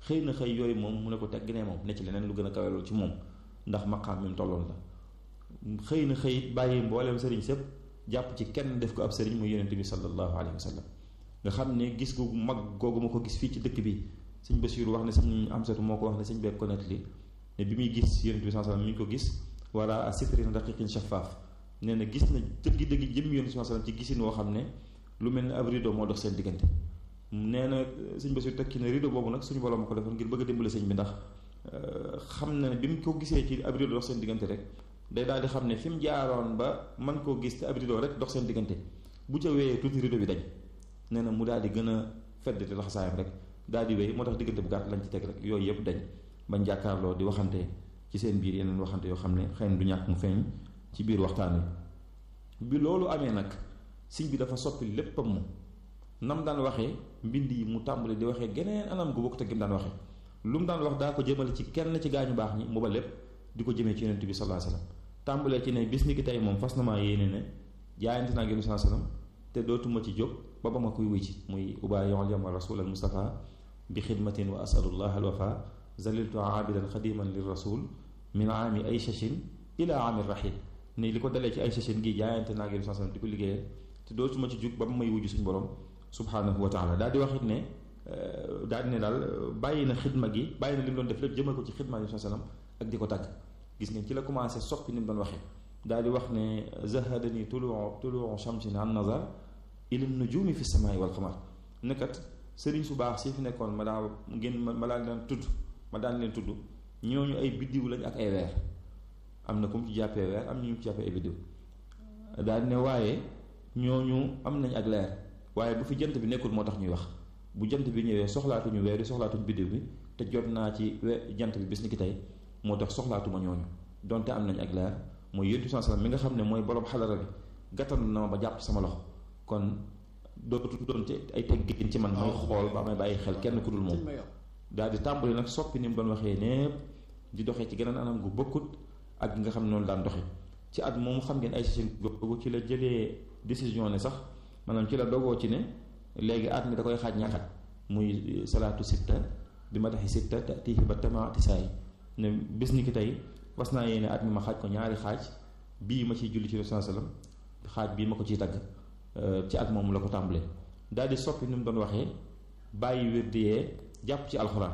xëy na xëy yooyu moom mu ne ko tegg ne moom ne ci leneen lu gën a kawe loolu ci moom ndax maqaam mi mu tolloon la xëy na xëy it bàyyi mbooleem sëriñ sëpp jàpp ci kenn def ko ab sëriñ muy yonente bi sallallahu alayhi wa sallam nga xam ne gis gu mag googu ma ko gis fii ci dëkk bi sëñ Basiiru wax ne sëñ Amsatu moo ko wax ne sëñ beeg ko nettali ne bi muy gis yonente bi sallallahu alayhi wa sallam mi ngi ko gis wala a sitrin raqiqin shaffaaf nee na gis na dëggi dëggi jëm yonente bi sallallahu alayhi wa sallam ci gisin woo xam ne lu mel ne ab rideau moo dox seen diggante nee na sëñ Basiiru tekki ne rideau boobu nag suñu borom ko defoon ngir bëgg a dimbale sëñ bi ndax xam na ne bi mu ko gisee ci ab rideau dox seen diggante rek day daal di xam ne fi mu jaaroon ba man koo gis te ab rideau rek dox seen diggante bu ca wéyee tuuti rideau bi dañ nee na mu daal di gën a fedd te laxasaayam rek daal di wéy moo tax diggante bu gàtt lañ ci teg rek yooyu yëpp dañ bañ jàkkaarloo di waxante ci seen biir yeneen waxante yoo xam ne xëy na du ñàkk mu feeñ ci biir waxtaan wi bi loolu amee nag sëñ bi dafa soppi léppam mu nam daan waxee mbind yi mu tàmbali di waxee geneen anam gu bokk te gim daan waxee lu mu daan wax daa ko jëmale ci kenn ci gaañu baax ñi mu ba lépp di ko jëmee ci yonent bi sallallahu alayhi wasallam tàmbalee ci ne bis ni ki tey moom fas na maa yéene ne jaayante naa ak yonent sallallahu alayhi wasallam te dootuma ci jóg ba ba ma koy wuy ci muy ubaayi'ul yawma rasul al mustafa bi xidmatin wa asalullah al wafa zaliltu aabidan xadiman lir rasul min aami ay shashin ila aami rahil ni li ko dalee ci ay shashin gi jaayante naa ak yonent sallallahu alayhi wasallam di ko liggéeyee te dootuma ci jóg ba ba may wujj suñu borom subhanahu wa taala daal di wax it ne daal di ne daal bàyyi na xidma gi bàyyi na li mu doon def lépp jëmal ko ci xidma yonent sallallahu alayhi wasallam ak di ko tàgg gis ngeen ci la commencé soppi ni mu doon waxee daal di wax ne zahadani tuluu tuluu shamsin an nazar ila nujumi fi samai wal qamar nekkat sëriñ su baax si fi nekkoon ma daa ngeen ma daan leen tudd ma daan leen tudd ñooñu ay biddiw lañ ak ay weer am na ku mu ci jàppee weer am ñu ci jàppee ay biddiw daal di ne waaye ñooñu am nañ ak leer waaye bu fi jant bi nekkul moo tax ñuy wax bu jant bi ñëwee soxlaatuñu weer yi soxlaatuñu biddiw bi te jot naa ci jant bi bis ni ki tey moo tax soxlaatuma ñooñu donte am nañ ak leer mooy yonent bi sallam mi nga xam ne mooy borom xadara bi gàttal na ma ba jàpp sama loxo kon dootu doonte ay teggin ci man may xool ba may bàyyi xel kenn ku dul moom daal di tàmbali nag soppi ni mu doon waxee népp di doxee ci geneen anam gu bokkut ak nga xam ne noonu daan doxe ci at moomu xam ngeen ay session googu ci la jëlee décision ne sax maanaam ci la dogoo ci ne léegi at mi da koy xaaj ñaxat muy salaatu sitta bi ma taxi sitta tiihi ba tamaati saay ne bis ni ki tey was naa yéene at mi ma xaaj ko ñaari xaaj bii ma ciy julli ci Rasul sallam xaaj bii ma ko ciy tagg ci at moomu la ko tàmbalee daal di soppi ni mu doon waxee bàyyi wirdi yee jàpp ci alxuraan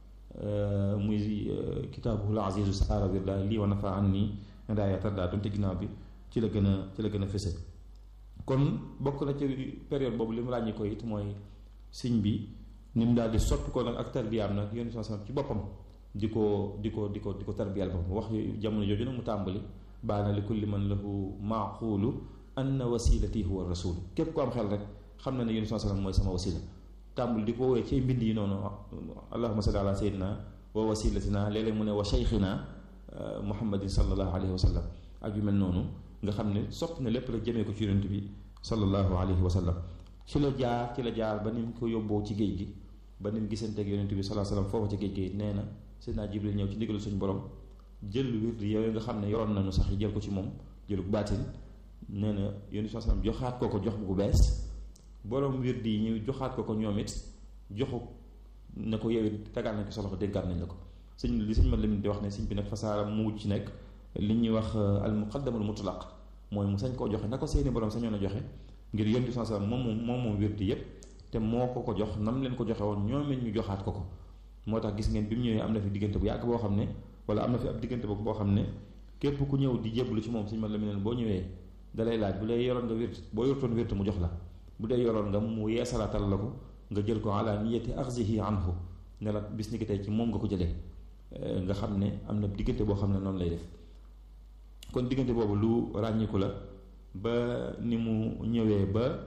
muy kitaabuhul azizu saara wirda lii wa nafa an nii daaya tardaa doonte ginnaaw bi ci la gën a ci la gën a fëse kon bokk na ci période boobu li mu ràññi ko it mooy siñ bi ni mu daal di soppi ko nag ak tarbiyaam nag yonent sallam ci boppam di ko di ko di ko di ko tarbiyal boppam wax jamono jooju nag mu tàmbali baana li kulli man lahu maaqulu anna wasilati huwa rasul képp ko am xel rek xam na ne yonent sallam mooy sama wasila tàmbali di ko woowee ci mbind yi noonu allahuma salli ala sayyidina wa wasilatina léeg-léeg mu ne wa cheikhina muhammadin sallallahu alayhi wa sallam ak yu mel noonu nga xam ne soppi na lépp la jëmee ko ci yonent bi sallallahu alayhi wa sallam ci la jaar ci la jaar ba ni mu ko yóbboo ci géej gi ba ni mu gisanteeg yonent bi sallallahu alayhi wa sallam foofa ci géej gi nee na Seydina Jibril ñëw ci ndigalu suñu borom jël wird yooyu nga xam ne yoroon nañu sax jël ko ci moom jëlu baatin nee na yonent bi sallallahu alayhi wa sallam joxaat ko ko jox bu bees borom wird yi ñu joxaat ko ko ñoom it joxu ne ko yow it tegaat nañ ko sa loxo dénkaat nañ la ko sëñ li sëñ ma lim di wax ne sëñ bi nag fasaara mu wut ci nekk li ñuy wax al muqaddamul mutlaq mooy mu sañ koo joxe na ko seeni borom sañoon a joxe ngir yonent bi sallallahu alayhi wasallam moom moom moom wirdi yépp te moo ko ko jox nam leen ko joxe woon ñoom it ñu joxaat ko ko moo tax gis ngeen bi mu ñëwee am na fi diggante bu yàgg boo xam ne wala am na fi ab diggante boobu boo xam ne képp ku ñëw di jébbalu ci moom sëñ ma lim boo ñëwee dalay laaj bu dee yoroon nga wird boo yortoon wird mu jox la bu dee yoroon nga mu yeesalaatal la ko nga jël ko ala niyati axzihi anhu ne la bis ni ki tey ci moom nga ko jëlee nga xam ne am na diggante boo xam ne noonu lay def kon diggante boobu lu ràññiku la ba ni mu ñëwee ba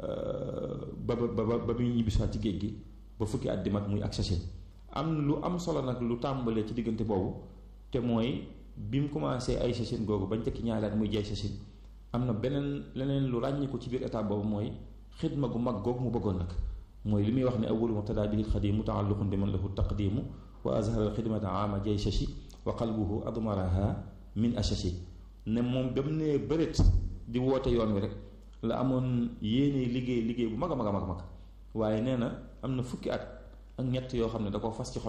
ba ba ba ba muy ñibbisiwaat ci géej gi ba fukki at di mat muy ak sachet am na lu am solo nag lu tàmbalee ci diggante boobu te mooy bi mu commencé ay sachet googu bañ tekki ñaari at muy jaay sachet am na beneen leneen lu ràññiku ci biir état boobu mooy xidma gu mag googu mu bëggoon nag mooy li muy wax ne awwalu mubtada bihi alxadimu mutaalliqun bi man lahu taqdimu wa azhara alxidmata ama jay shashi wa qalbuhu admaraha min ashashi ne moom ba mu nee bëreet di woote yoon wi rek la amoon yéene liggéey liggéey bu mag a mag a mag mag waaye nee na am na fukki at ak ñett yoo xam ne da ko fas ci xol